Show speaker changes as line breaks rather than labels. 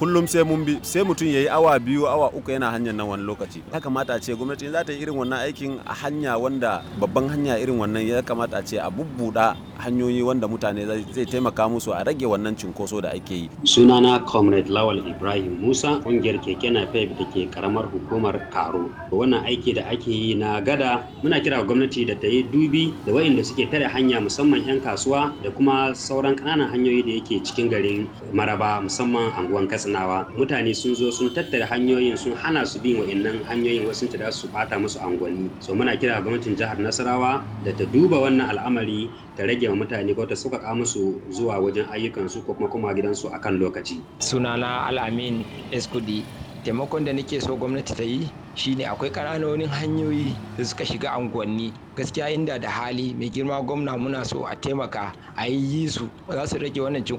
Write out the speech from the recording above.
kullum sai mun bi sai mutum ya yi awa biyu awa uku yana hanyar nan wani lokaci ya kamata a ce gwamnati za ta yi irin wannan aikin a hanya wanda babban hanya irin wannan ya kamata a ce a bubbuɗa hanyoyi wanda mutane zai taimaka musu a rage wannan cinkoso da ake yi
sunana comrade lawal ibrahim musa ƙungiyar keke napep da ke karamar hukumar karo wannan aiki da ake yi na gada muna kira gwamnati da ta yi dubi da waɗanda suke tare hanya musamman 'yan kasuwa da kuma sauran ƙananan hanyoyi da yake cikin garin maraba musamman anguwan katsinawa mutane sun zo sun tattara hanyoyin sun hana su bin wa'annan hanyoyin wasu ta su bata musu angwanni so muna kira gwamnatin jihar nasarawa da ta duba wannan al'amari ta rage wa mutane ko ta sauƙaƙa musu zuwa wajen ayyukansu ko kuma kuma gidansu akan lokaci
sunana al'amin eskudi taimakon da nake so gwamnati ta yi shine akwai ƙananonin hanyoyi da suka shiga unguwanni gaskiya inda da hali mai girma gwamna muna so a taimaka a yi su za su rage wannan